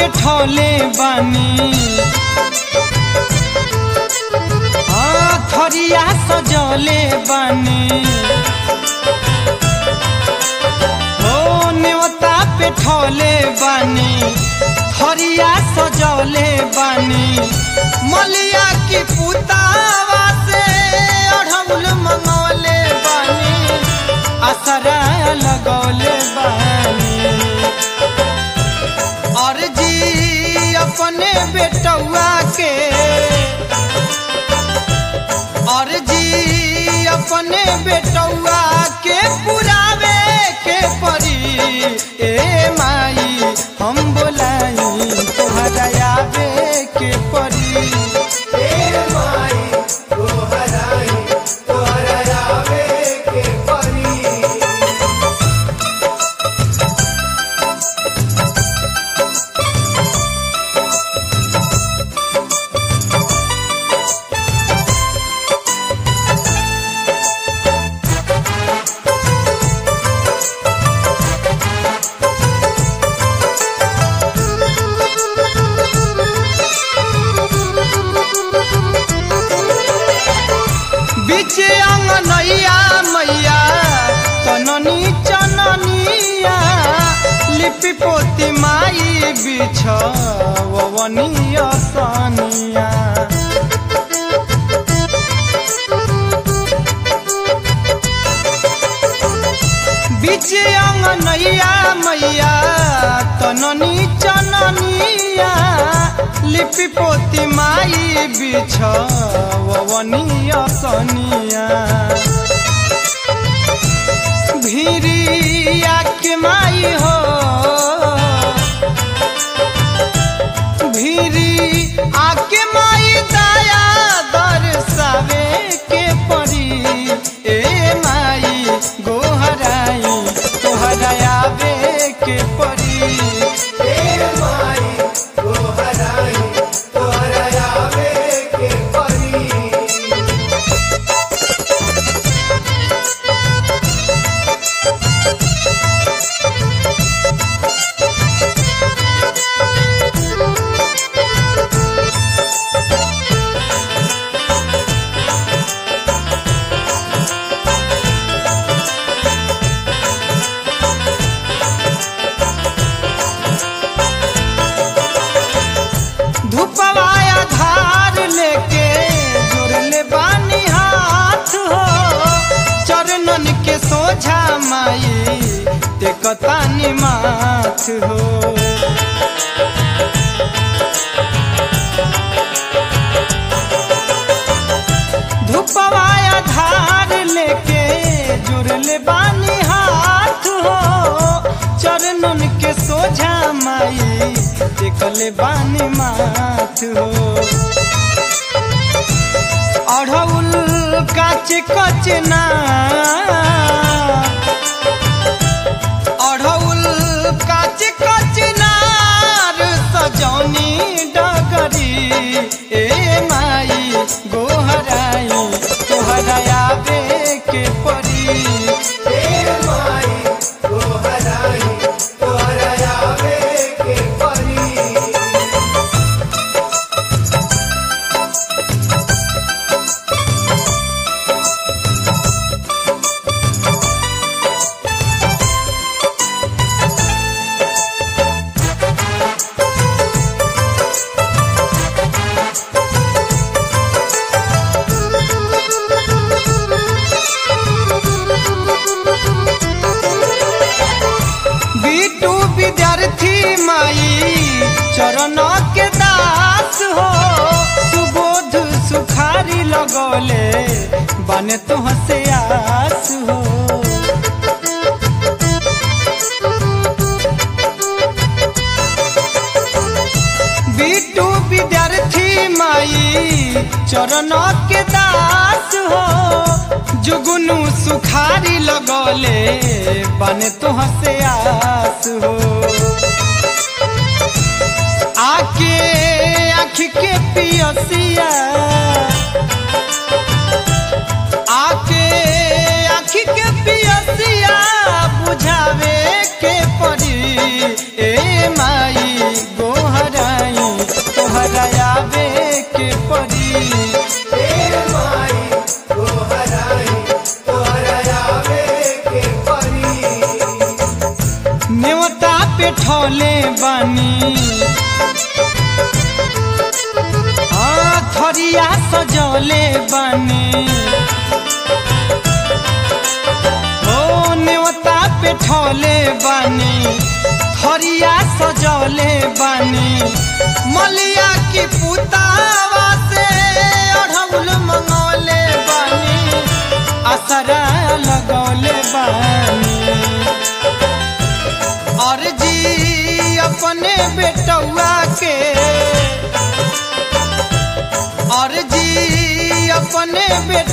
पे ठोले बानी हाँ थरिया सजौले बानी ओ नेवता पे ठोले बानी थरिया सजौले बानी मलिया की पुतावा से अढ़ौल मंगौले बानी असरा लगौले बानी और जी अपने बेटौआ के और जी अपने बेटौआ के पुरावे के परी ए माई हम बोलाई तोहरा आवे के परी ए माई तोहराई तोहरा आवे के परी बीच अंगनैया मैया तननी चननिया लिपि पोती माई बिछवनिया सनिया बीच अंगनैया मैया तननी चननिया लिपि पोती माई बिछवनिया सनिया भिरिया के माई हो भिरी आके माई दया दर्शावे के परी ए माई गोहराई तोहरा आवे के परी ए माई तोहराई तोहरा आवे के परी धूपवाया धार लेके जोड़ले बानी हाथ हो चरणन के सोझा माई टेकतानी माथ हो धूपवाया धार लेके जुड़ले बानी हाथ हो चरणन के सोझा माई टेकले बानी माथ हो अढ़ौल काच कच ना अढ़ौल काच कच नार सजौनी डगरी ए माई गोहराई तोहरा आवे के परी ए माई तोहराई तोहरा आवे के परी बीटू विद्यार्थी माई चरण के दास हो सुबोध सुखारी लगौले बने तो हसे आस हो बीटू विद्यार्थी माई चरण के दास हो जुगनू सुखारी लगौले बने तो हसे आस हो आके आँख के पियसिया आके आँख के पियसिया बुझावे के पड़ी ए माई गोहा परी हे माई तोहराई तोहरा आवे के परी नेवता पे ठौले बानी हाँ थरिया सजौले बानी ओ नेवता पे ठौले बानी थरिया सजौले बानी मलिया की पुतावा से अढ़ौल मंगौले बानी असरा लगौले बानी और जी अपने बेटौआ के और जी अपने बेट